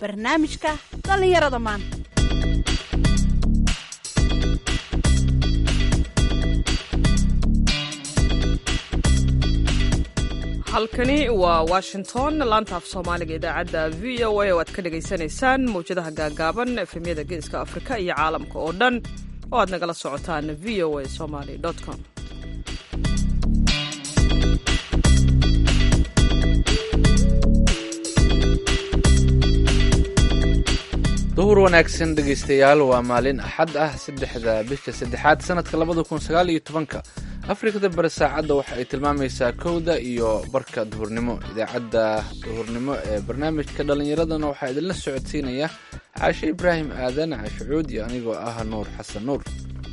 barnaamijka dhallinyarada maanta halkani waa washington laanta af soomaaliga idaacadda v o a oo aad ka dhagaysanaysaan mawjadaha gaagaaban efemyada geeska afrika iyo caalamka oo dhan oo aad nagala socotaan v o a somaly com duhur wanaagsan dhegaystayaal waa maalin axad ah saddexda bisha saddexaad sanadka labada kun sagaal iyo tobanka afrikada bari saacadda waxa ay tilmaamaysaa kowda iyo barka duhurnimo idaacadda duhurnimo ee barnaamijka dhallinyaradana waxaa idinla socodsiinaya caashe ibraahim aadan caashucuud iyo anigoo ah nuur xasan nuur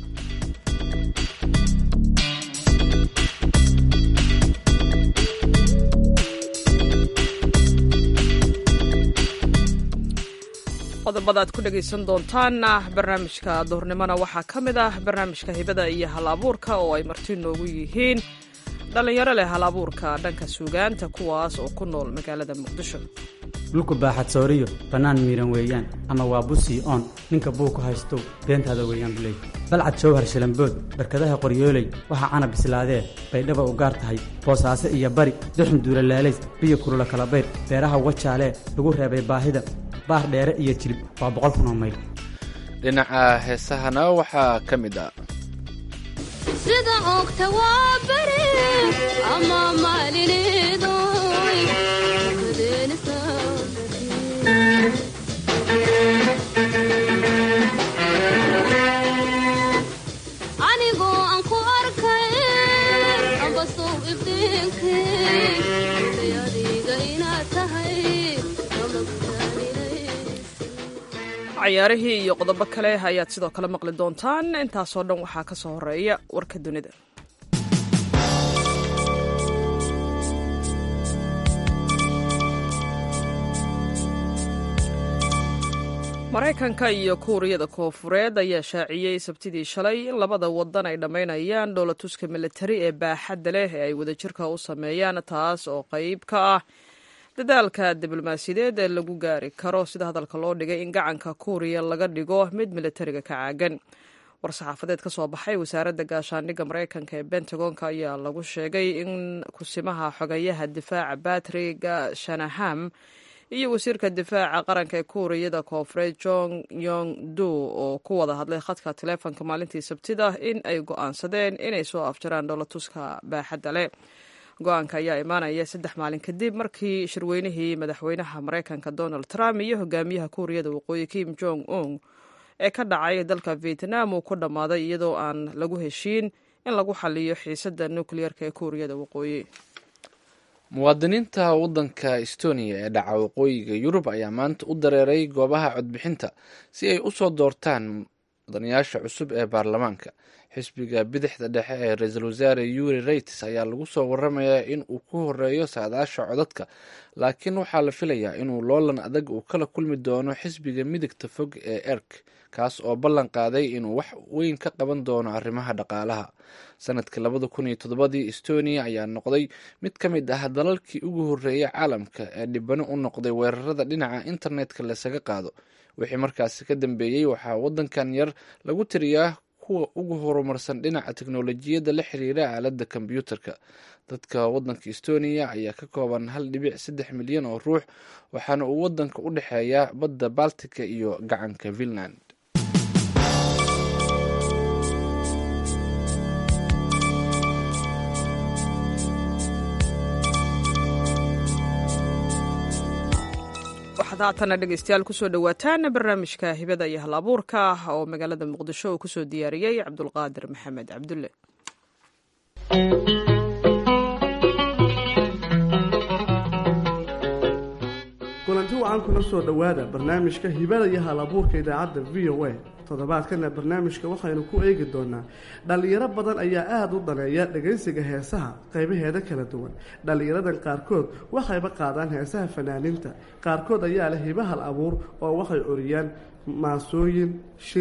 qodobada aad ku dhegaysan doontaan barnaamijka duhurnimona waxaa ka mid ah barnaamijka hibada iyo hal abuurka oo ay marti noogu yihiin dhallinyaro leh hal abuurka dhanka suugaanta kuwaas oo ku nool magaalada muqdisho dhulku baaxad sooriyo bannaan miiran weeyaan ama waa busii oon ninka buuku haystow beentaada weeyaan buley balcad jowhar shilambood barkadaha qoryooley waxaa cana bislaadee baydhaba u gaar tahay boosaaso iyo bari duxun duulalaalays biyo kulula kalabayr beeraha wajaalee lagu reebay baahida baar dheere iyo jilib waa boqol kun oo mayl dhinaca heesahana waxaa ka mid ah sida ogta waa bari ama maalinidoy anigoo aan ku arkay ambasow ifdiinkay adiga inaad tahay cayaarihii iyo qodobo kale ayaad sidoo kale maqli doontaan intaasoo dhan waxaa ka soo horeeya warka dunida maraykanka iyo kuuriyada koofureed ayaa shaaciyey sabtidii shalay in labada wadan ay dhammaynayaan dhoolatuska militari ee baaxadda leh ee ay wadajirka u sameeyaan taas oo qayb ka ah dadaalka diblomaasiyadeed ee lagu gaari karo sida hadalka loo dhigay in gacanka kuuriya laga dhigo mid militariga ka caagan war-saxaafadeed ka soo baxay wasaaradda gaashaandhigga maraykanka ee bentagonka ayaa lagu sheegay in kusimaha xogayaha difaaca batriga shanaham iyo wasiirka difaaca qaranka ee kuuriyada koonfureed jong yong du oo ku wada hadlay khadka taleefonka maalintii sabtida in ay go'aansadeen inay soo afjaraan dhoolatuska baaxadda leh go-aanka ayaa imaanaya saddex maalin kadib markii shirweynihii madaxweynaha maraykanka donald trump iyo hogaamiyaha kuuriyada waqooyi kim jong un ee ka dhacay dalka vietnam uu ku dhammaaday iyadoo aan lagu heshiin in lagu xaliyo xiisadda nukliyeerka ee kuuriyada waqooyi muwaadiniinta waddanka estonia ee dhaca waqooyiga yurub ayaa maanta u dareeray goobaha codbixinta si ay u soo doortaan mudanayaasha cusub ee baarlamaanka xisbiga bidixda dhexe ee ra-iisul wasaare yuri reyts ayaa lagu soo waramayaa in uu ku horeeyo saadaasha codadka laakiin waxaa la filayaa inuu loolan adag uu kala kulmi doono xisbiga midigta fog ee erk kaas oo ballan qaaday inuu wax weyn ka qaban doono arrimaha dhaqaalaha sanadkii labada kun iyo toddobadii estonia ayaa noqday mid ka mid ah dalalkii ugu horreeyay caalamka ee dhibano u noqday weerarada dhinaca internetka lasaga qaado wixii markaasi ka dambeeyey waxaa waddankan yar lagu tiriyaa kuwa ugu horumarsan dhinaca teknolojiyadda la xiriira aaladda kombyuutarka dadka waddanka estonia ayaa ka kooban hal dhibic saddex milyan oo ruux waxaana uu waddanka u dhexeeyaa badda baltica iyo gacanka finland waxaad haatana dhegeystayaal kusoo dhowaataan barnaamijka hibada iyo hal abuurka oo magaalada muqdisho uu kusoo diyaariyey cabdulqaadir maxamed cabdulle kulanti wacan kula soo dhowaada barnaamijka hibada iyo hal abuurka idaacadda v o a toddobaadkana barnaamijka waxaynu ku eegi doonaa dhallinyaro badan ayaa aada u daneeya dhegaysiga heesaha qaybaheeda kala duwan dhallinyaradan qaarkood waxayba qaadaan heesaha fanaaniinta qaarkood ayaa leh hiba hal abuur oo waxay oriyaan maasooyin shirib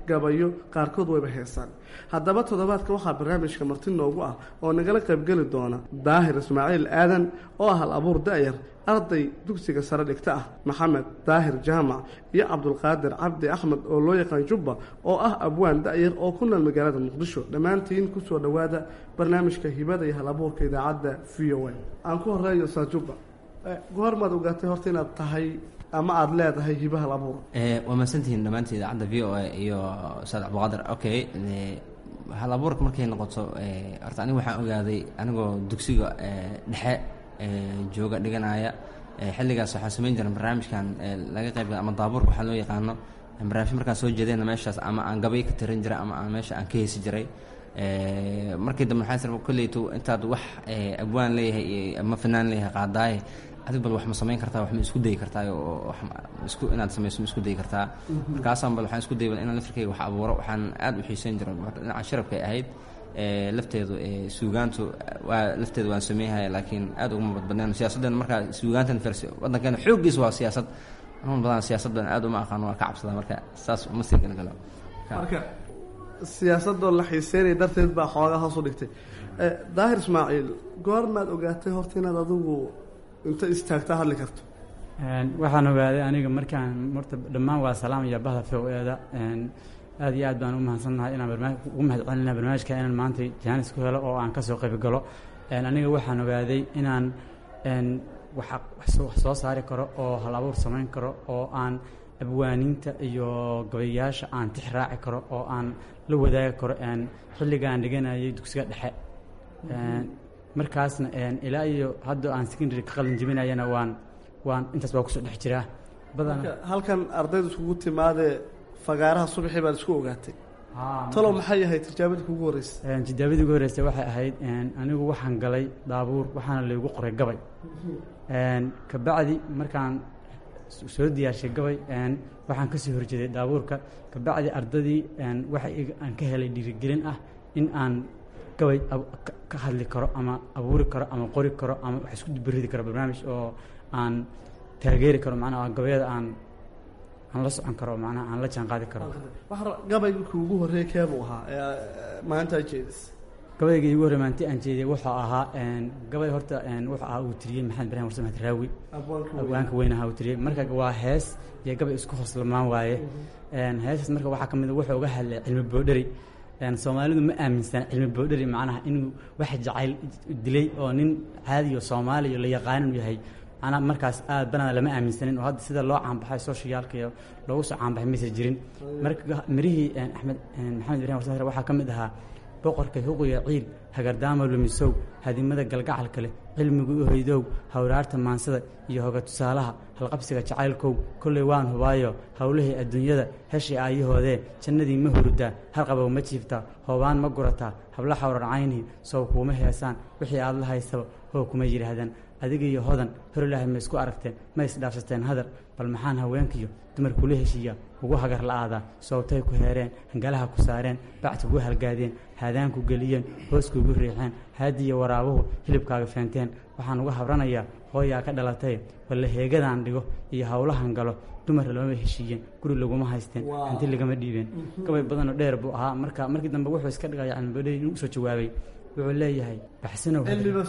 gabayo qaarkood wayba heesaan haddaba toddobaadka waxaa barnaamijka marti noogu ah oo nagala qaybgeli doona daahir ismaaciil aadan oo ah hal abuur da-yar arday dugsiga sare dhigta ah maxamed daahir jaamac iyo cabdulqaadir cabdi axmed oo loo yaqaan jubba oo ah abwaan da-yar oo ku nool magaalada muqdisho dhammaantiin kusoo dhowaada barnaamijka hibada iyo hal abuurka idaacadda v o a aan ku horeeyo saa jubba goormaad ogaatay horta inaad tahay ama aada leedahay hiba hal abuur waa mahadsantihiin dhammaantii idaacadda v o a iyo ustaad cabdiqaadir okay hal abuurka markay noqoto horta aniga waxaan ogaaday anigoo dugsiga dhexe jooga dhiganaya xilligaas waxaan samayn jiray barnaamijkan laga qayb ama daabuurka waxaa loo yaqaano barnaamij markaan soo jeedayna meeshaas ama aan gabay ka tirin jiray ama aan meesha aan ka heesi jiray markii dambe waxaan sir kolleyto intaad wax abwaan leeyahay ama fanaan leeyahay qaadaaye adig bal wax ma samayn kartaa wax ma isku dayi kartaa oo isku inaad samayso ma isku dayi kartaa markaasaan bal waxaan isku dayay bal inaan laftirkayga wax abuuro waxaan aad u xiisayn jiray dhinaca sharafkay ahayd lafteedu suugaantu waa lafteedu waan sameeyhaya laakiin aad uguma badbadneen siyaasaddeena markaa suugaantan fers waddankeena xooggiis waa siyaasad anuun badan siyaasaddan aad uma aqaano waan ka cabsadaa marka saas uma sii galgalo marka siyaasadoo la xiiseynaya darteed baa xoogaa hoos u dhigtay daahir ismaaciil goormaad ogaatay horta inaad adigu inta istaagtaa hadli karto waxaan ogaaday aniga markaan horta dhammaan waa salaam iyo bahda f o eeda aad iyo aad baan u mahadsannahay inaan barnaamij ugu mahad celinaa barnaamijka inaan maanta jaanis ku helo oo aan ka soo qayb galo aniga waxaan ogaaday inaan wax soo saari karo oo hal abuur samayn karo oo aan abwaaniinta iyo gabayaasha aan tix raaci karo oo aan la wadaagi karo xilligaan dhiganayay dugsiga dhexe markaasna ilaa iyo hadda aan secondary ka qalin jebinayana waan waan intaas waa kusoo dhex jiraa badana halkan ardayda iskugu timaadee fagaaraha subaxii baad isku ogaatay talow maxay ahayd tijaabadii kugu horreysay tijaabadii ugu horreysay waxay ahayd anigu waxaan galay daabuur waxaana laygu qoray gabay kabacdi markaan soo diyaarshay gabay waxaan kasoo horjeeday daabuurka kabacdi ardadii waxa aan ka helay dhiirigelin ah in aan gabay ka hadli karo ama abuuri karo ama qori karo ama wax isku dubaridi karo barnaamij oo aan taageeri karo macnaha gabayada aan aan la socon karo macnaha aan la jaan qaadi karo gabayga kuugu horreeyay keebuu ahaa maanta jeedis gabayga iigu horrey maanti aan jeediyay wuxuu ahaa gabay horta wuxuu ahaa uu tiriyey maxamed ibrahim warse maxmed raawi abwaanka weyn ahaa uu tiriyey marka waa hees iyo gabay isku hoslamaan waaye heesaas marka waxaa ka mid wuxuu uga hadlay cilmi boodheri soomaalidu ma aaminsan cilmi boodheri macnaha inuu wax jacayl dilay oo nin caadiyo soomaaliya la yaqaan inuu yahay manaa markaas aad banada lama aaminsanin oo hadda sida loo caanbaxay socialka iyo loogu soo caanbaxay maysa jirin marka mirihii axmed maxamed ibrahim warse waxaa ka mid ahaa boqorka huqiya ciil hagardaama lumisow hadimada galgacalka leh cilmigu u hoydow hawraarta maansada iyo hoga tusaalaha halqabsiga jacaylkow kolley waan hubaayo howlihii adduunyada heshii aayahoodee jannadii ma hurudaa halqabow ma jiiftaa hoobaan ma gurataa habla xawrar caynii sow kuuma heesaan wixii aad la haysaba hoo kuma yidhaahdaan adiga iyo hodan hor ilaahay ma isku aragteen ma isdhaafsateen hadar bal maxaan haweenkiyo dumar kula heshiiya ugu hagar la-aadaa soobtay ku heereen hangalaha ku saareen bacti ugu halgaadeen haadaanku geliyeen hooskuugu riixeen haadiyo waraabuhu hilibkaaga feenteen waxaan uga habranayaa hooyaa ka dhalatay balle heegadaan dhigo iyo howlahan galo dumar lamama heshiiyeen guri laguma haysteen hanti lagama dhiibeen gabay badanoo dheer buu ahaa marka markii dambe wuxuu iska dhigaya cilmibadhey inuu usoo jawaabay wuxuu leeyahay baxsanow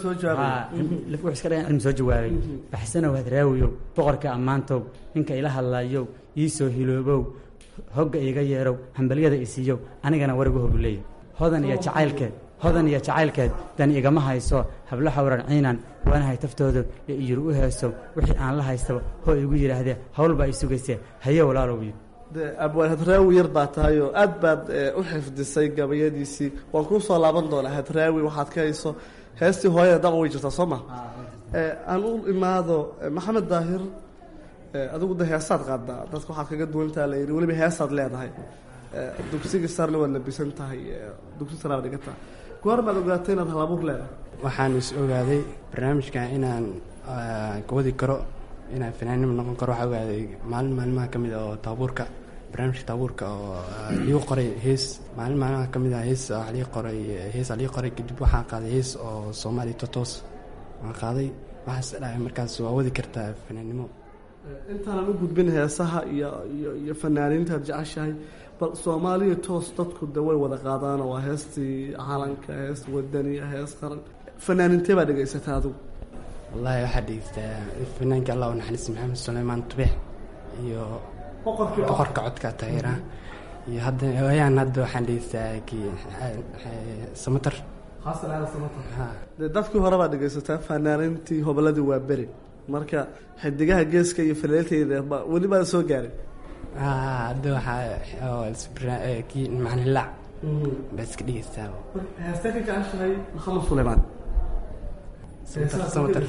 wuxuu iska dhigan cilmi soo jawaabay baxsanow hadraawiyow boqorka ammaantow ninka ila hadlaayow ii soo hiloobow hogga iiga yeerow hambalyada isiiyow anigana warigu hobu leeyahy hodan iyo jacaylkeed hodan iyo jacaylkeed dan igama hayso hablo xawran ciinan waanahay taftooda iyo iyir u heesow wixii aan la haystaba hoo igu yidhaahdee hawl baa i sugaysee haye walaalowiyo de abwaan hadraawi yar baa tahay oo aad baad u xifdisay gabayadiisii waan kuu soo laaban doonaa hadraawi waxaad ka hayso heestii hooyada daba way jirtaa soo ma aan u imaado maxamed daahir adigu de heesaad qaadaa dadka waxaad kaga duwantaa la yidhi weliba heesaad leedahay dugsigii sarna waad labisan tahay dugsi saraad dhigata goormaad ogaatay inaad halabuur leedahay waxaan is ogaaday barnaamijkan inaan wadi karo inaan fanaanimo noqon karo waxaa ogaaday maalin maalmaha ka mid a oo taabuurka barnaamijka taabuurka oo liigu qoray hees maalin maalmaha ka mid a hees waa lii qoray hees lii qoray kadib waxaan qaaday hees oo soomaali totos waan qaaday waxaas dhahay markaas waa wadi kartaa fanaannimo intaanan u gudbin heesaha iyo iyo iyo fanaaniintaad jeceshahay bal soomaaliya toos dadku de way wada qaadaan waa heestii calanka hees wadaniya hees qaran fanaanintee baa dhegaysataa adigu wallaahi waxaa dhegeystaa fanaanka allah u naxariis maxamed suleymaan tubex iyo boqorka codka taageera iyo hadda ayaan hadda waxaan dhegeystaa kii samatar dee dadkii hore baa dhegaysataa fanaanintii hoboladii waa beri marka xidigaha geeska iyo faleelteyda ba weli baa soo gaarin hadda waxaa kii macnilaac baa iska dhegeystaa heestee ka jeceshahay maxamed suleymaan samatar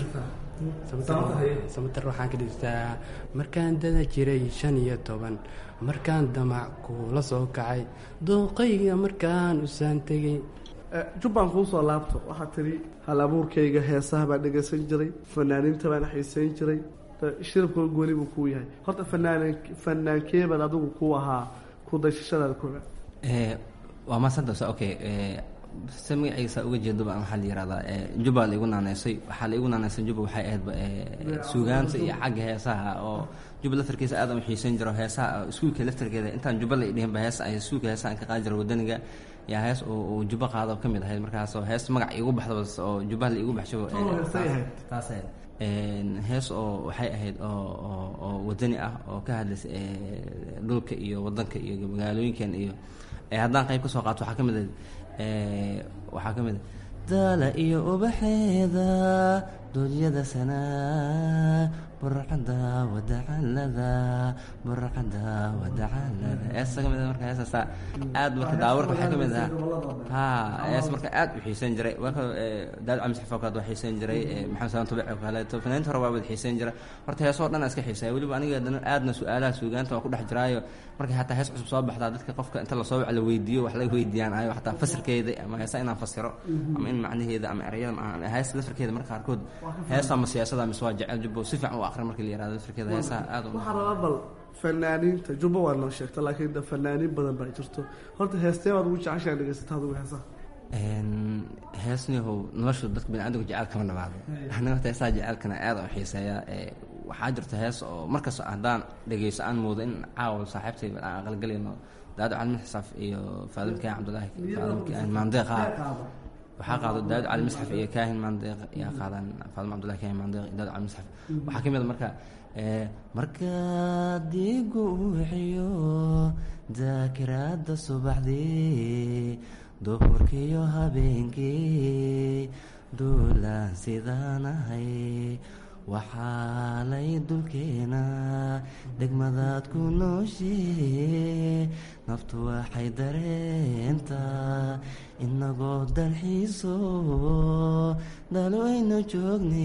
samatar waxaan ka dhegeystaa markaan dada jiray shan iyo toban markaan damac kuula soo kacay dooqayga markaan usaan tegay jubbaan kuu soo laabto waxaa tidhi hal abuurkayga heesaha baan dhegaysan jiray fanaaniinta baan xiisayn jiray shiribka gooni buu kuu yahay horta fanaan fanaankeebaad adigu ku ahaa ku dayshashadaada kooga waa maasantasa okay se magaciisa uga jeedoba waxaa la yihahdaa juba la igu naaneysay waxaa la igu naaneysay juba waxay ahaydba suugaanta iyo xagga heesaha oo juba laftarkiisa aad aan u xiisan jiro heesaha iskuulka laftarkeeda intaan juba la idhihinba hees ay iskuulka heesaha aan ka qaadi jiro wadaniga yaa hees uu juba qaado ka mid ahayd markaasoo hees magac iigu baxdaba oo jubaha la iigu baxsho taas ahayd hees oo waxay ahayd oo wadani ah oo ka hadlaysa dhulka iyo wadanka iyo magaalooyinkan iyo haddaan qayb ka soo qaato waxaa ka mid ah waxaa ka mid ah daala iyo ubaxeeda doodyada sanaa burcada wadacalada burcada wadacalada heesa ka mid marka heesaasaa aad marka daawarka waxaa ka mid ahaa ha hees marka aad u xiisan jiray marka daad camis xafokaad waa xiisan jiray maxamed salaan tubic oo kaleeto fanaaniinta hore waa wada xiisan jira horta heesoo dhan iska xiisaya weliba aniga dana aadna su-aalaha suugaanta waa ku dhex jiraayo marka hataa hees cusub soo baxdaa dadka qofka inta lasoo wac la weydiiyo wax laga weydiiyaan ayo hataa fasirkeeda ama heesa inaan fasiro ama in macnaheeda ama ereyada hees lafirkeeda marka qaarkood heesa ama siyaasada mise waa jecel jubbo si fiican u aqri marka la yihahdo lafirkeeda heesaha aad waxaa rabaa bal fanaaniinta jubbo waa noo sheegta laakiin de fanaaniin badan baa jirto horta heestee baad ugu jeceshaa dhegaysataa adigu heesaha heesnihow noloshu dadka biniaadamka jecel kama dhabaado aniga horta heesaha jecelkana aad u xiiseeya waxaa jirta hees oo markasta haddaan dhegeyso aan moodo in caawa saaxiibtay aan aqalgalayno daado cali misxaf iyo faadimkaahin cabdulaahi faadimkaahin maandeeq ah waxaa qaado daado cali misxaf iyo kaahin maandeeq ayaa qaadaan faadima cabdullahi kaahin maandeeq iyo daado cali misxaf waxaa ka mid a marka markaad igu wixiyo daakiraadda subaxdii duhurkiyo habeenkii duulaan sidaan ahay waxaalay dulkeena degmadaad ku nooshee naftu waxay dareentaa inagoo dalxiiso daalowaynu joogne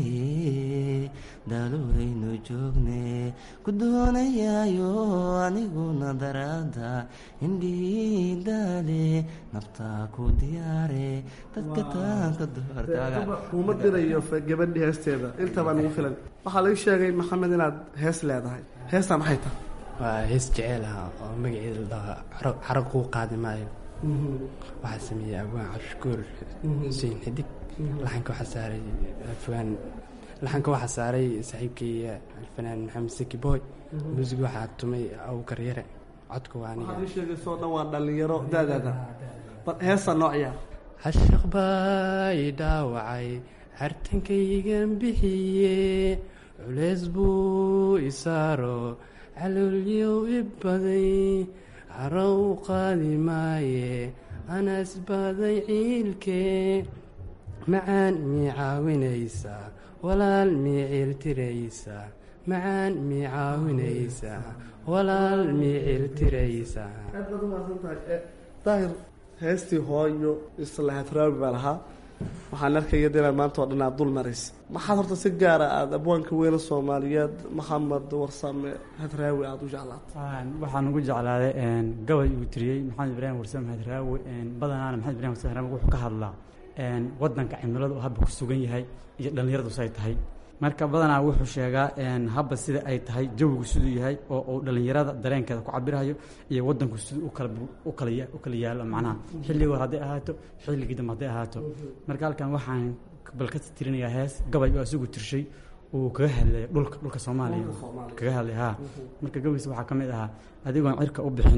daalowaynu joogne ku doonayaayo aniguna daraada indhii daale naftaa ku diyaare dadka taanka dumarkaaga kuma dirayo gabadhi heesteeda intabaa nagu filan waxaa laga sheegay maxamed inaad hees leedahay heestaa maxay tahay waa hees jeceel ah oo magaceeda la dhahaa carag kuu qaadi maayo waxaa sameeyey abwaan cabshukuur xuseen xidig laxanka waxaa saaray afwaan laxanka waxaa saaray saaxiibkay alfanaan maxamed seki boy muusig waxaa tumay abukar yare codka waa aniga waxaad ii sheegaysoo dhan waa dhallinyaro daadaada bal heestaa noo ciyaar cashaq baa i dhaawacay hartankaygan bixiye culeys buu isaaro caloolyow i baday haro u qaadi maaye anas baday ciilkee macaan mii caawinaysaa walaal mii ciiltiraysaa macaan mii caawinaysaa walaal mii ciiltiraysaa aad baad umahadsan tahay daahir heestii hooyo islahaad raawi baa lahaa waxaan arkaya inaad maanta oo dhan aad dul maraysa maxaad horta si gaara aada abwaanka weyne soomaaliyeed maxamed warsame hadraawi aada u jeclaata waxaan ugu jeclaaday gabay uu tiriyey maxamed ibraahim warsame hadraawi badanaana maxamed ibrahim warsame hadraawi wuxuu ka hadlaa wadanka cimiladu habba ku sugan yahay iyo dhallinyaradu say tahay marka badanaa wuxuu sheegaa habba sida ay tahay jawigu siduu yahay oo uu dhallinyarada dareenkeeda ku cabirayo iyo wadanku siduu u kala yaalo macnaha xilligii hore hadday ahaato xilligii dambe hadday ahaato marka halkan waxaan bal ka tirinayaa hees gabay oo asigu tirshay uu kaga hadlaya dhulka dhulka soomaaliya kaga hadlay ha marka gabaysa waxaa ka mid ahaa adigoon cirka u bixin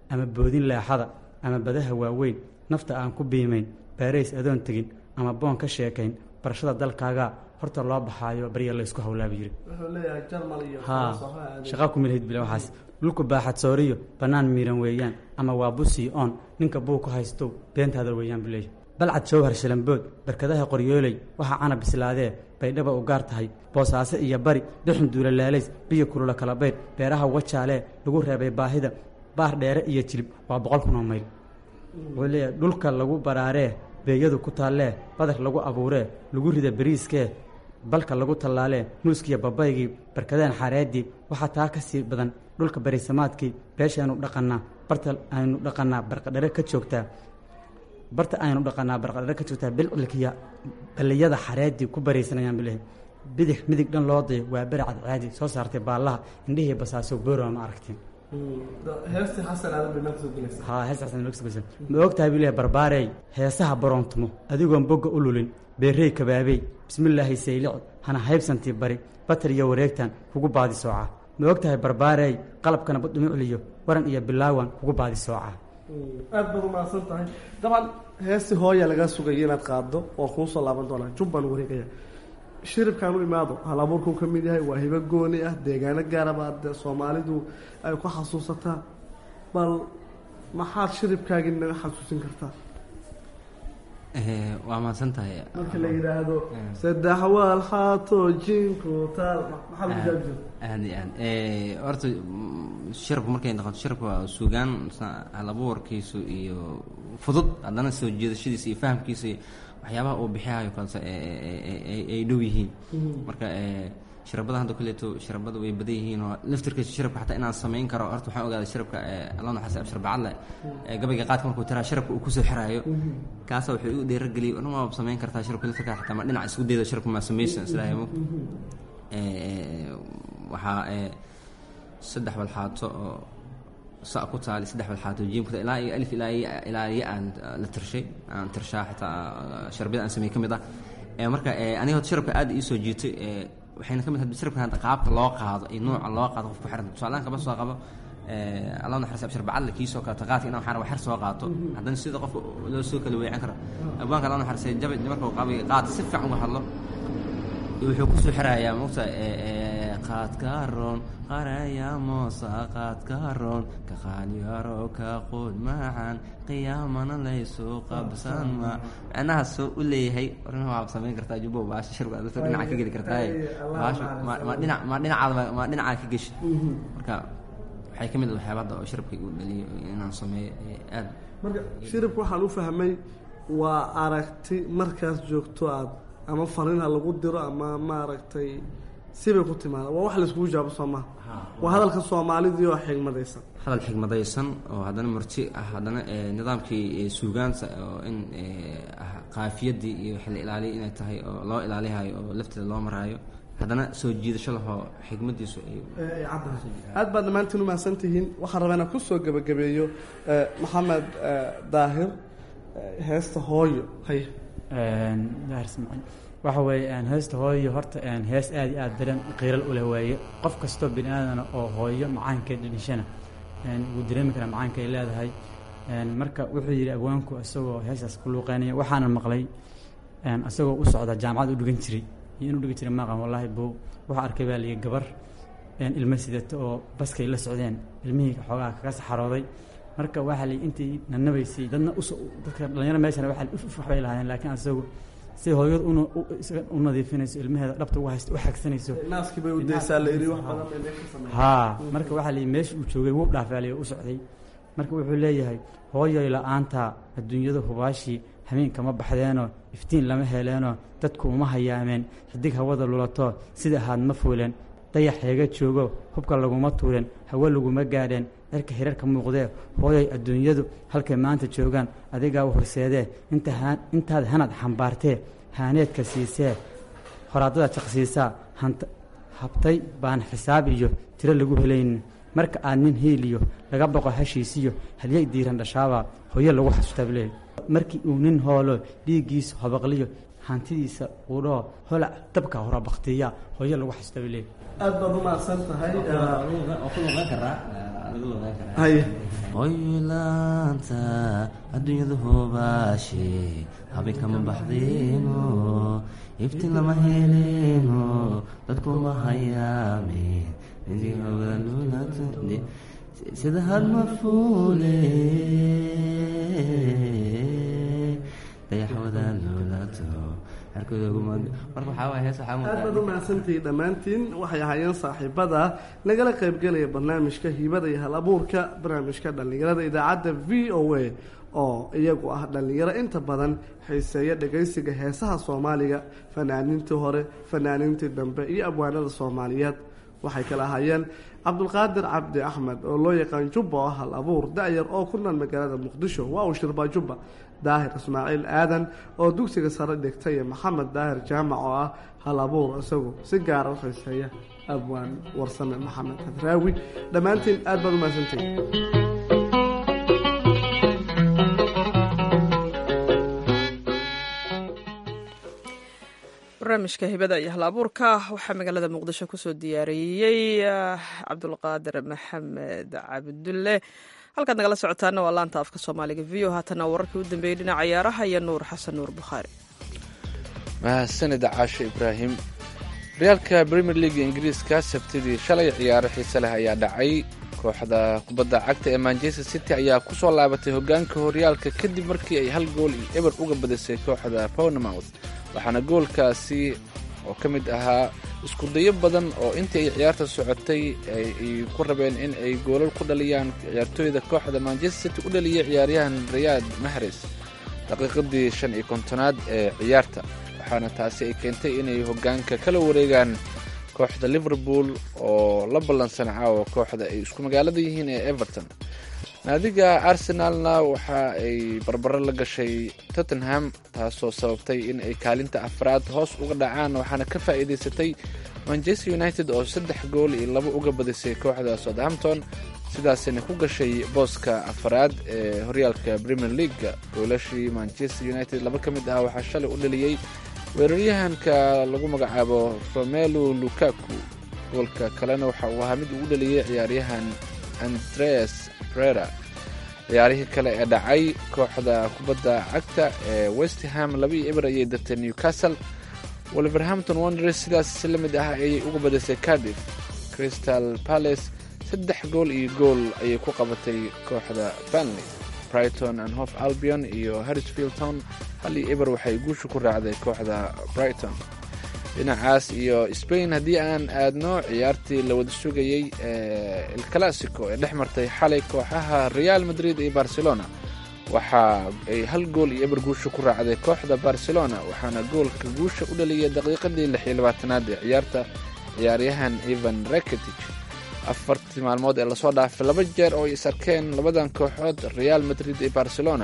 ama boodin leexada ama badaha waaweyn nafta aan ku biimayn baarays adoon tegin ama boon ka sheekayn barashada dalkaagaa horta loo baxaayo barya laysku hawlaabi jiri wuxuu leeyahay jarmal iyo haa Faransa waxaa aaday. shaqaa kumilhayd bile waxaas dhulku baaxad sooriyo bannaan miiran weeyaan ama waa busii oon ninka buu ku haystow beentaada weeyaan buu leeyahay balcad jowhar shilambood barkadaha qoryooley waxaa cana bislaadee baydhaba u gaar tahay boosaaso iyo bari dhuxun duulalaalays biyo kulula kala baydh beeraha wajaalee lagu reebay baahida baar dheere iyo jilib waa boqol kun oo mayl wuxuu leeyahay dhulka lagu baraaree beeyadu ku taallee badar lagu abuuree lagu rida beriiskee balka lagu tallaalee muuskiya babaygii barkadeen xareedii waxaa taa ka sii badan dhulka barisamaadkii beeshaynu dhaqannaa barta aynu dhaqannaa barqadhare ka joogtaa barta aynu dhaqannaa barqadhare ka joogtaa bilcilkiya balliyada xareedii ku baraysanayaan bilehe bidix midig dhan loo dayo waa beri cadcaadi soo saartay baallaha indhihii basaaso boorama ma aragtiin heestii xasan aadan bay meelka soo gelaysaa haa hees xasan meelka soo gelaysaa ma ogtahay buu leeyahay barbaarey heesaha baroontumo adigoon bogga u lulin beerrey kabaabey bismillaahi saylic hana haybsantii bari batar iyo wareegtan kugu baadi soocaa ma ogtahay barbaarey qalabkana badhumucliyo waran iyo bilaawan kugu baadi soocaa aad baad umahadsan tahay dabcan heestii hooya lagaa sugaya inaad qaaddo oo kuu soo laaban doonaa jubbaan wareegaya shiribkaan u imaado hal abuurkuu ka mid yahay waa hibo gooni ah deegaano gaaraba dee soomaalidu ay ku xasuusataa bal maxaad shiribkaagii naga xasuusin kartaa Eh, waa mahadsan tahay marka la yidhaahdo saddex waal xaato jinku taal maxaa lagu jaabi jira aad iyo aad Eh, horta mm, shirabku markay noqoto shirabku waa suugaan sa- halabuurkiisu iyo fudud haddana soo jeedashadiisa iyo fahamkiisa iyo waxyaabaha uu bixiyayo kalse ay- ay- ay- ay- ay dhow yihiin marka eh, shirabada hadda kuleeto shirabada way badan yihiin oo laftirkiisa shirabka xataa inaan samayn karo horta waxaan ogaaday shirabka alla naxas abshir bacadle ee gabayga qaadka markuu tiraa shirabka uu kusoo xiraayo kaasa wuxuu igu dheerageliyay orma waaba samayn kartaa shirabka laftirka xataa ma dhinac isku dayda shirabka maa samaysan islaahay mo waxaa eh, saddex walxaato oo sa ku taali saddex walxaato jiim ku taali ilaa iyo alif ilaa iyo ilaa iyo aan eh, la tirshay aan tirshaa xitaa eh, sharbiyada aan sameeyey ka mid ah Eh, marka eh, aniga horta shirabka aad ii soo jiitay eh, waxayna ka mid tahay shirabka hadda qaabka loo qaado iyo nuuca loo qaado qofku xiran tusaalahan kaba soo qabo eh, allah naxariis abshir bacadle kii soo kaleeto qaadka inaan waxaan rabaa xer soo qaato haddana sida qofka loo soo kala weecan karo abwaanka allah naxariisay jaba marka uu qaabay qaata si fiican uga hadlo wuxuu kusoo xirayaa mogta qaadka roon qaraya moosa qaadka roon ka qaalyaro ka quud macaan qiyaamana laysu qabsan ma macnaha soo u leeyahay orin waad samayn kartaa jubbo baasha shirku aad dadka dhinaca ka geli kartaa baasha ma ma dhinac ma dhinacaada ma dhinaca ka geshi marka waxay ka mid ah waxyaaba hadda oo shirabka igu dhaliyo inaan sameeyo ee aad marka shiribka waxaan u fahmay waa aragti markaas joogto aad ama fariin ha lagu diro ama maaragtay sibay ku timaada waa wax laiskugu jawaabo soo maha waa hadalka soomaalidii oo xigmadaysan hadal xigmadaysan oo haddana murti ah haddana eh, nidaamkii eh, suugaanta oo in eh, ah, qaafiyadii iyo xilli ilaaliya inay tahay oo loo ilaalihayo oo lafteeda loo maraayo haddana soo jiidasho lahoo xigmadiisu ay ee ay caddahay aad baad dhammaantiin umahadsan tihiin waxaan rabaa inaan kusoo gebagabeeyo eh, maxamed eh, daahir eh, heesta hooyo hay daahir ismaaciil waxa weeye een, heesta hooyo horta een, hees aad iyo aad dareen qiiral u leh waaye qof kastoo bini aadana oo hooyo macaankeed dhishana een, wuu dareemi karaa macaanka ay leedahay een, marka wuxuu yidhi abwaanku isagoo heestaas ku luuqeynaya waxaana maqlay een, isagoo u socda jaamacad u dhigan jiray iyo inuu dhigan jiray maqan wallaahi buu wuxuu arkay baa liyi gabar een, ilmo sidata oo baskay la socdeen ilmihii xoogaa kaga saxarooday marka waxaa li intii nanabaysay dadna us dadka dhalinyaro meeshana waxaa li uf uf waxbay lahaayeen laakiin asagu si hooyadu una u- isaga u nadiifinayso ilmaheeda dhabta uga haysto u xagsanayso naaskii bay u daysaa la iri wax badan bay meesha sameeyaan haa marka waxaa liyi meesha uu joogay wuu dhaafaalay oo u socday marka wuxuu leeyahay hooyoy la-aanta adduunyada hubaashii habeen kama baxdeenoo iftiin lama heleenoo dadku uma hayaameen xidig hawada lulato sida ahaad ma fuuleen dayax heega joogo hubka laguma tuuren hawo laguma gaadheen cirka hirarka muuqdee hooyoy adduunyadu halkay maanta joogaan adigaa u horseedee inta haan- intaad hanad xambaartee haaneedka siisee horaadada jaqsiisaa hanta habtay baan xisaab iyo tiro lagu helaynin marka aad nin hiiliyo laga boqo hashiisiyo hadyay diiran dhashaabaa hooyo lagu xasuustaa buleeyahy markii uu nin hoolo dhiiggiisu habaqliyo hantidiisa uudhoo holac dabka hora baktiya hooyo lagu xasta bay leeyihin aad baad u mahadsan tahay haye hoylaanta adduunyadu hoobaashe habay kama baxdeeno iftiin lama heleeno dadku ma hayaameen sida hadma fuule dayaxwada luulato marka waxaa waay hees waxaa aad baad u mahadsantihiin dhammaantiin waxay ahaayeen saaxiibada nagala qaybgelaya barnaamijka hibada iyo hal abuurka barnaamijka dhallinyarada idaacadda v o a oo iyagu ah dhallinyaro inta badan xiiseeya dhagaysiga heesaha soomaaliga fanaaniintii hore fanaaniintii dambe iyo abwaanada soomaaliyeed waxay kala ahaayeen cabdulqaadir cabdi axmed oo loo yaqaan jubba oo hal abuur da-yar oo ku nool magaalada muqdisho waa uu shirbaa jubba daahir ismaaciil aadan oo dugsiga sare dhigtay iyo maxamed daahir jaamac oo ah hal abuur isagu si gaara u xiiseeya abwaan warsame maxamed hadraawi dhammaantiin aad baad u mahadsantihin barnaamijka hibada iyo hal abuurka waxaa magaalada muqdisho kusoo diyaariyey cabdulqaadir maxamed cabdulle halkaad nagala socotaana waa laanta afka soomaaliga v o haatana wararkii u dambeeyey dhinaca ciyaaraha iyo nuur xasan nuur bukhaari mahadsanida caashe ibraahim horyaalka premier leaga ingiriiska sabtidii shalay ciyaaro xiise leh ayaa dhacay kooxda kubadda cagta ee manchester city ayaa kusoo laabatay hogaanka horyaalka kadib markii ay hal gool iyo eber uga badisay kooxda pownmouth waxaana goolkaasi oo ka mid ahaa iskudayo badan oo intii ay ciyaarta socotay ay ku rabeen in ay goolal ku dhaliyaan ciyaartooyda kooxda manchester city u dhaliyay ciyaaryahan rayaad mahres daqiiqadii shan iyo kontonaad ee ciyaarta waxaana taasi ay keentay inay hogaanka kala wareegaan kooxda liverpool oo la ballansan caawa kooxda ay isku magaalada yihiin ee everton naadiga arsenalna waxa ay barbaro la gashay tottenham taasoo sababtay in ay kaalinta afraad hoos uga dhacaan waxaana ka faa'iidaysatay manchester united oo saddex gool iyo labo uga badisay kooxda southampton sidaasina ku gashay booska afraad ee horyaalka premier leaga goolashii manchester united laba ka mid ah waxaa shalay u dhaliyey weeraryahanka lagu magacaabo romelu lukaku goolka kalena waxa uu ahaa mid uu u dhaliyey ciyaaryahan andreas brera ciyaarihii kale ee dhacay kooxda kubadda cagta ee westham laba iyo eber ayay dartay newcastle wolverhampton wonders sidaas la mid ah ayay uga badisay cardiff crystal palace saddex gool iyo gool ayay ku qabatay kooxda banley brighton and hof albion iyo harrisfield town hal iyo eber waxay guusha ku raacday kooxda brighton dhinacaas iyo spain haddii aan aadno ciyaartii la wada sugayey ee el classico ee dhex martay xalay kooxaha real madrid iyo barcelona waxa ay hal gool iyo eber guusha ku raacday kooxda barcelona waxaana goolka guusha u dhaliyay daqiiqadii lix iyo labaatanaad ee ciyaarta ciyaaryahan evan rakitic afartii maalmood ee lasoo dhaafay laba jeer oo ay is arkeen labadan kooxood real madrid iyo barcelona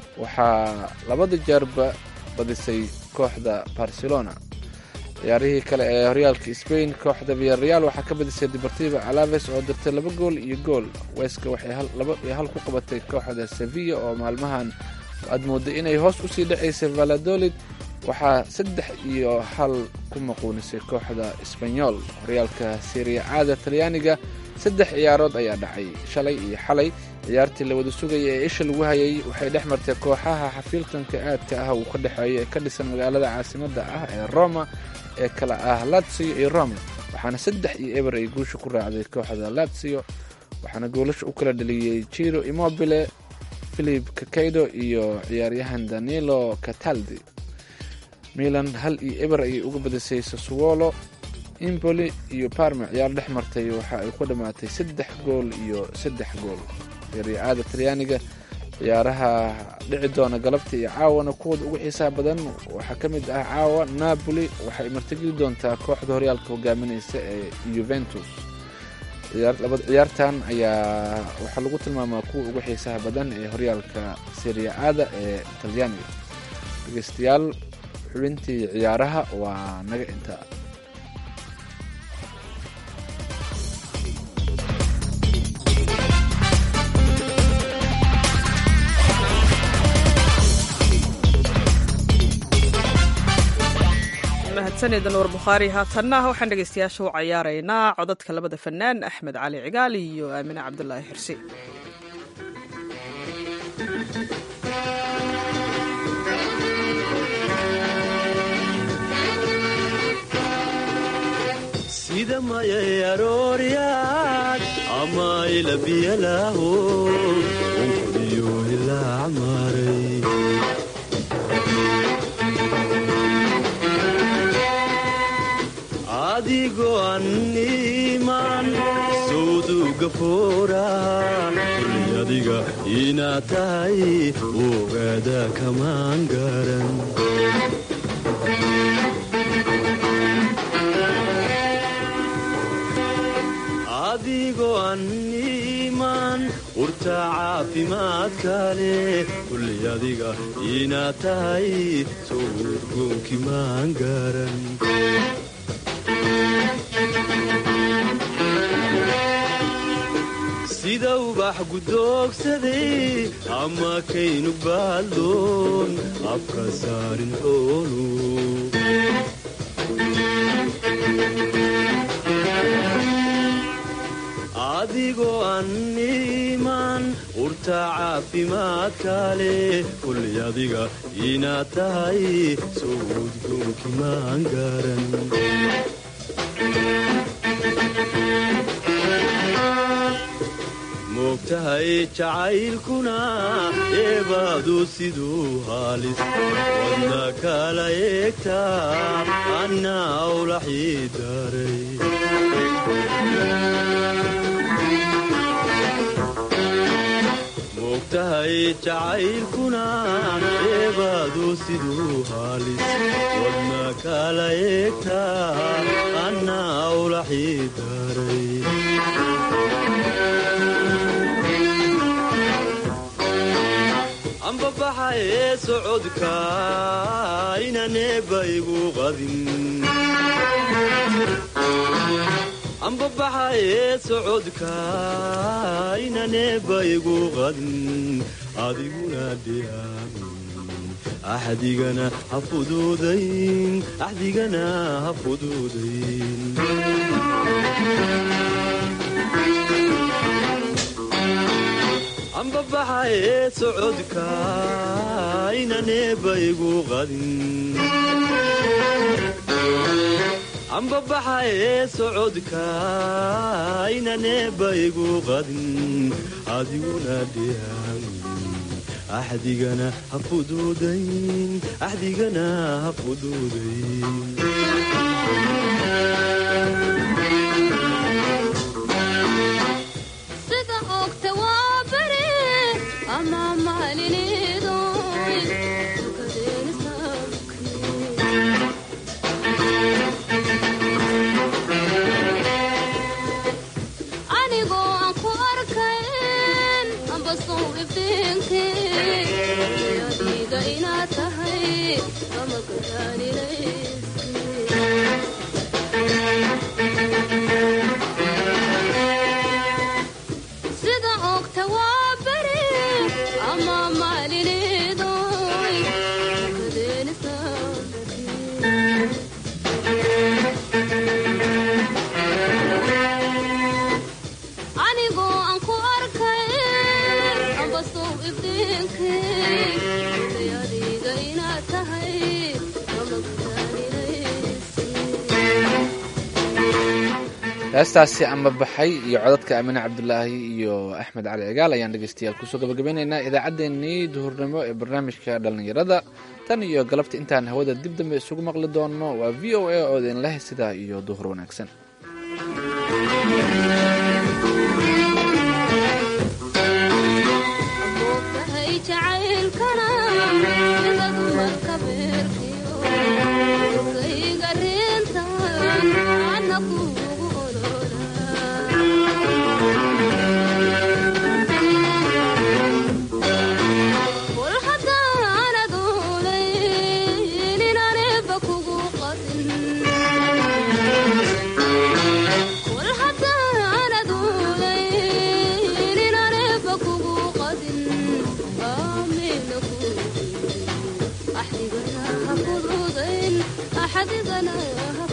waxaa labada jeerba badisay kooxda barcelona ciyaarihii kale ee horyaalka spain kooxda viyareal waxaa ka badisay deportivo alaves oo dirtay laba gool iyo gool weska waxay laba iyo hal ku qabatay kooxda sevilla oo maalmahan aad mooday inay hoos usii dhacaysay valadolid waxaa saddex iyo hal ku maquunisay kooxda sbanyol horyaalka seria caada talyaaniga saddex ciyaarood ayaa dhacay shalay iyo xalay ciyaartii la wada sugaya ee isha lagu hayay waxay dhex martay kooxaha xafiiltanka aadka ah uu ka dhexeeyo ee ka dhisan magaalada caasimadda ah ee roma ee kala ah latsio iyo roma waxaana saddex iyo eber ay guusha ku raacday kooxda latsio waxaana goolasha u kala dhaliyey jiro immobile philip kakaido iyo ciyaaryahan danilo cataldi milan hal iyo eber ayay uga badisay sasuwolo imboli iyo parma ciyaar dhex martay waxa ay ku dhammaatay saddex gool iyo saddex gool riaada talyaaniga ciyaaraha dhici doona galabta iyo caawana kuwooda ugu xiisaha badan waxaa ka mid ah caawa napoli waxay martigeli doontaa kooxda horyaalka hogaaminaysa ee yuventus ciyaartan ayaa waxaa lagu tilmaamaa kuwa ugu xiisaha badan ee horyaalka seria aada ee talyaaniga dhegeystayaal xubintii ciyaaraha waa naga intaa mahadsanida nuur bukhaari haatanna waxaan dhegaystayaasha u cayaaraynaa codadka labada fanaan axmed cali cigaal iyo aamine cabdulaahi xirsi sida mayay arooryaad ama ilabiyalaaho unkodiyo ilaa maray adigoo anniman sawduga foora kulli adiga inaad tahay ogaada kamaan garan adigoo anniman urta caafimaadka leh kulli adiga inaad tahay soo urgoonki maan garan sida ubax gudoogsaday ama kaynu baaldoon afka saarin xoolu adigoo anniman urta caafimaadka leh kulli adiga inaad tahay soo udgoonki maan garan moogtahay jacaylkuna eebaadu siduu haalis wadna kala eegtaa anna awlaxii daray moogtahay jacaylkuna eebaadu siduu haalis wadna kala eegtaa anna awlaxii daray ambabaxa ee socodka inaneeba igu qadin ambabaxa ee socodka inaneeba igu qadin adiguna dhiyaamin axdigana ha fuduudayn axdigana ha fuduudayn ambabaxa ee socodka inaneeba igu qadin ambabaxa ee socodka inaneeba igu qadin adiguna dhiyaamin axdigana ha fuduudayn axdigana ha fuduudayn sida ogta waa beri ama maalinidoy tukadeeni anigoo aan ku arkayn amba sow ifdiinki adiga inaad tahay ama gadaanilayski sida ogta waa beri ama maalinidoy tukadeeni anigoo aan ku arkayn amba sow ifdiinki adiga inaad tahay ama heestaasi ambabaxay iyo codadka aamine cabdulaahi iyo axmed cali cigaal ayaan dhegeystayaal kusoo gabagabeynaynaa idaacaddeenii duhurnimo ee barnaamijka dhallinyarada tan iyo galabta intaan hawada dib dambe isugu maqli doonno waa v o a oo idin leh sidaa iyo duhur wanaagsan moogtahay jacaylkana sidadu marka beerkiyo kayga rintan ana kuugu kol haddaanad ulayninaneba kugu qasin kol haddaan axdigana ha